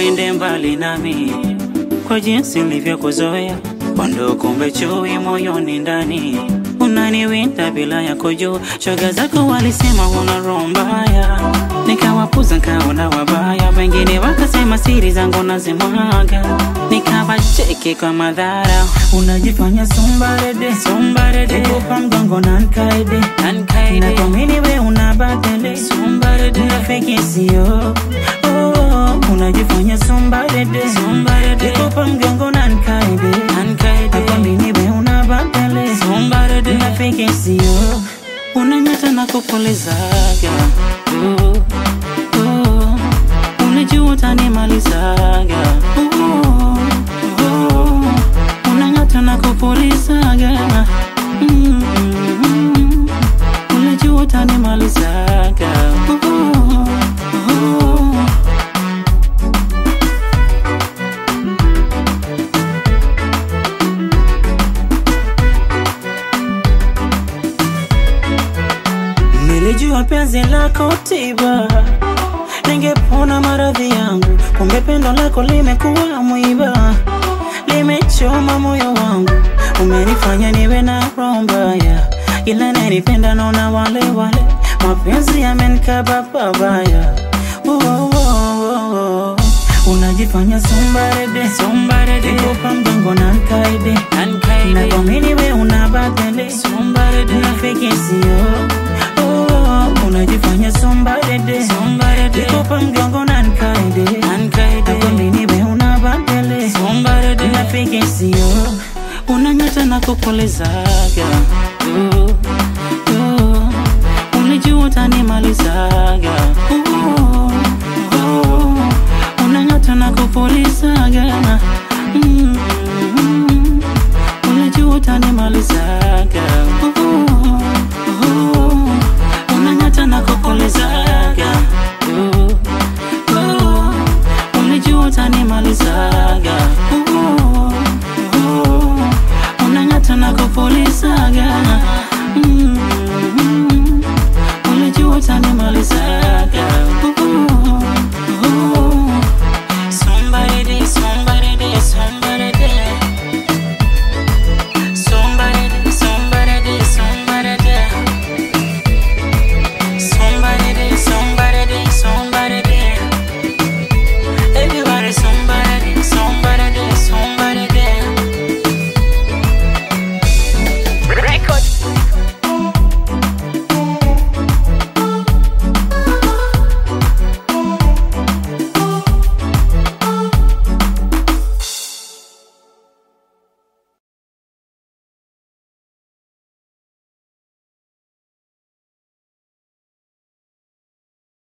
usiende mbali nami kwa jinsi nilivyokuzoea, kondo kumbe chui moyoni ndani unaniwinda bila ya kujua. Shoga zako walisema huna roho mbaya, nikawapuza nkaona wabaya, wengine wakasema siri zangu nazimwaga, nikawacheki kwa madhara. Unajifanya sombarede Sombarede, Nikupa mgongo na nkaide Nkaide. Na kuamini we una batele Sombarede. Unafiki sio oh, Unajifanya sombarede Sombarede. Nikupa mgongo na nkaide Nkaide. Na kuamini we una batele Sombarede. Unafiki sio unanyata na kupulizaga uh, uh, unajua utanimalizaga uh, uh, unanyata na kupulizaga mm, mm, unajua utanimalizaga uh, uh, Nilijua penzi lako tiba, ningepona maradhi yangu, kumbe pendo lako limekuwa mwiba, limechoma moyo wangu, umenifanya niwe na roho mbaya, ila nanipenda naona wale wale, mapenzi yamenikaba pabaya. Oh, oh, oh, oh. Unajifanya sombarede, Sombarede. nikupa mgongo na nkaide, Nkaide. na kuamini we una batele Sombarede. Unafiki sio oh, unajifanya sombarede Sombarede. Nikupa mgongo na nkaide Nkaide. Nakwamini we una batele Sombarede. Unafiki sio unanyata na kupulizaga uh, uh, unajua utanimalizaga uh, uh, unanyata na kupulizaga mm, mm, unajua utanimalizaga